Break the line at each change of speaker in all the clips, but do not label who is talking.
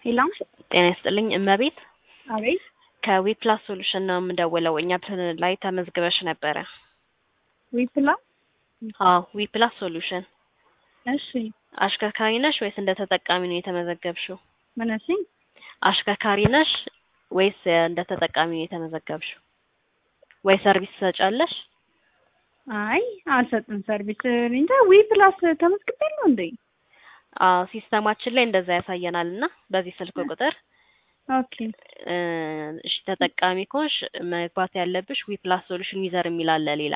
ሄሎ
ጤና ይስጥልኝ እመቤት
አቤት
ከዊፕላስ ሶሉሽን ነው የምደውለው። እኛ ላይ ተመዝግበሽ ነበረ።
ዊፕላ
አዎ ዊፕላስ ሶሉሽን።
እሺ
አሽከርካሪ ነሽ ወይስ እንደ ተጠቃሚ ነው የተመዘገብሽው?
ምን እሺ
አሽከርካሪ ነሽ ወይስ እንደ ተጠቃሚ ነው የተመዘገብሽው? ወይ ሰርቪስ ትሰጫለሽ?
አይ አልሰጥም ሰርቪስ እንጃ ዊፕላስ ተመዝግቤያለሁ እንዴ
አዎ ሲስተማችን ላይ እንደዛ ያሳየናል እና በዚህ ስልክ ቁጥር
ኦኬ
እ እሺ ተጠቃሚ ከሆንሽ መግባት ያለብሽ ዊፕላስ ሶሉሽን ዩዘር የሚል አለ ሌላ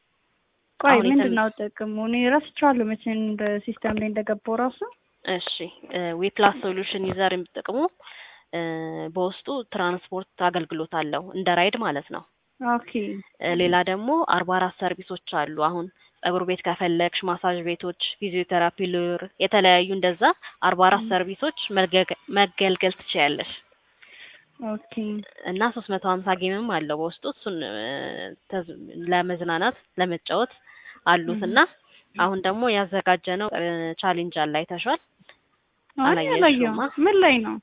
ቆይ
አሁን
ምንድን
የተመ-
ነው ጥቅሙ እኔ ረስቼዋለሁ መቼ እንደ ሲስተም ላይ እንደገባው ራሱ
እሺ ዊፕላስ ሶሉሽን ዩዘር ጥቅሙ እ በውስጡ ትራንስፖርት አገልግሎት አለው እንደ ራይድ ማለት ነው።
ኦኬ
እ ሌላ ደግሞ አርባ አራት ሰርቪሶች አሉ። አሁን ጸጉር ቤት ከፈለግሽ፣ ማሳጅ ቤቶች፣ ፊዚዮቴራፒ፣ ሉር የተለያዩ እንደዛ አርባ አራት ሰርቪሶች መልገግ- መገልገል ትችያለሽ
ኦኬ
እና ሶስት መቶ ሀምሳ ጌምም አለው በውስጡ እሱን እ ተዝ- ለመዝናናት ለመጫወት አሉት እና አሁን ደግሞ ያዘጋጀነው እ ቻሌንጅ አለ አይተሽዋል?
አይ
አላየሽውማ?
አላየሁም ምን ላይ ነው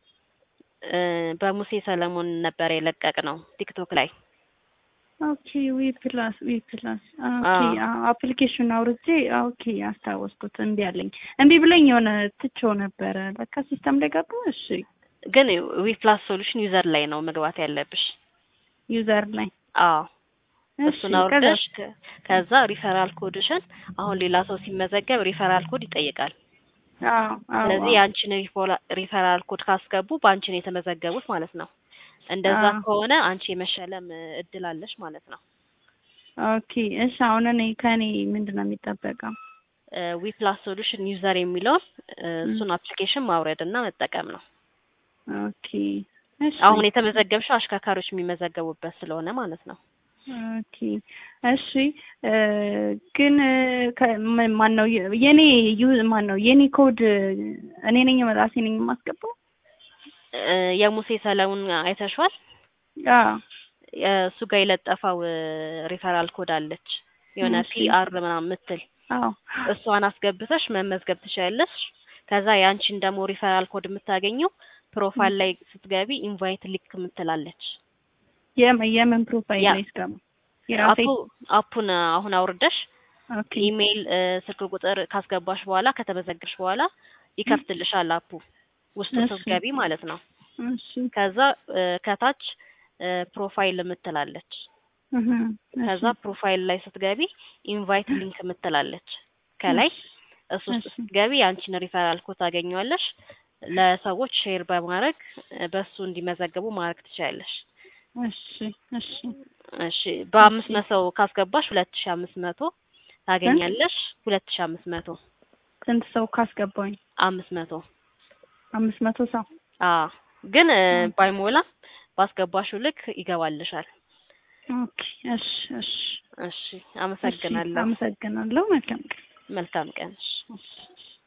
እ በሙሴ ሰለሞን ነበር የለቀቅ ነው ቲክቶክ ላይ
ኦኬ ዊፕላስ ዊፕላስ ኦኬ
አዎ።
አፕሊኬሽን አውርጄ ኦኬ አስታወስኩት እምቢ አለኝ እምቢ ብለኝ የሆነ ትቼው ነበረ ለካ ሲስተም ላይ ገባ እሺ
ግን ዊፕላስ ሶሉሽን ዩዘር ላይ ነው መግባት ያለብሽ።
ዩዘር ላይ
አዎ
እሺ
እሱን አውርደሽ ከ- ከዛ ሪፈራል ኮድሽን አሁን ሌላ ሰው ሲመዘገብ ሪፈራል ኮድ ይጠይቃል።
አዎ አዎ
ስለዚህ የአንቺን ሪፎላ- ሪፈራል ኮድ ካስገቡ በአንቺ ነው የተመዘገቡት ማለት ነው። እንደዛ
አዎ።
ከሆነ አንቺ የመሸለም እ, እድል አለሽ ማለት ነው።
ኦኬ እሺ አሁን እኔ ከእኔ ምንድን ነው የሚጠበቀው
ዊፕላስ ሶሉሽን ዩዘር የሚለውን እ, እሱን አፕሊኬሽን ማውረድ እና መጠቀም ነው።
ኦኬ እሺ
አሁን የተመዘገብሽው አሽከርካሪዎች የሚመዘገቡበት ስለሆነ ማለት ነው።
ኦኬ እሺ እ፣ ግን ማን ነው የኔ ዩ ማን ነው የኔ ኮድ እኔ ነኝ ራሴ ነኝ የማስገባው
እ፣ የሙሴ ሰለሞን አይተሽዋል?
አዎ
እሱ ጋር የለጠፈው ሪፈራል ኮድ አለች የሆነ
እሺ።
ፒአር ምናምን የምትል
አዎ
እሷን አስገብተሽ መመዝገብ ትችያለሽ። ከዛ የአንቺን ደግሞ ሪፈራል ኮድ የምታገኘው ፕሮፋይል ላይ ስትገቢ ኢንቫይት ሊንክ የምትላለች።
የምን የምን ፕሮፋይል
ያ-
ላይ ስገባ የራሴ
አፑ አፑን አሁን አውርደሽ
ኦኬ
ኢሜይል፣ እ፣ ስልክ ቁጥር ካስገባሽ በኋላ ከተመዘገብሽ በኋላ ይከፍትልሻል አፑ ውስጡ
እሺ።
ስትገቢ ማለት ነው።
እሺ
ከዛ እ፣ ከታች እ፣ ፕሮፋይል የምትላለች
እህ
ከዛ ፕሮፋይል ላይ ስትገቢ ኢንቫይት ሊንክ የምትላለች ከላይ እሱ ውስጥ
እሺ።
ስትገቢ የአንቺን ሪፈራል ኮድ ታገኘዋለሽ። ለሰዎች ሼር በማድረግ እ፣ በሱ እንዲመዘገቡ ማድረግ ትችያለሽ።
እሺ እሺ
እሺ በአምስት መቶ ካስገባሽ ሁለት ሺ አምስት መቶ ታገኛለሽ። ሁለት ሺ አምስት መቶ
ስንት ሰው ካስገባኝ
አምስት መቶ
አምስት መቶ ሰው
አዎ ግን እ፣
ኦኬ።
ባይሞላ ባስገባሽው ልክ ይገባልሻል።
ኦኬ እሺ እሺ
እሺ አመሰግናለሁ።
አመሰግናለሁ መልካም ቀን
መልካም ቀን።
እሺ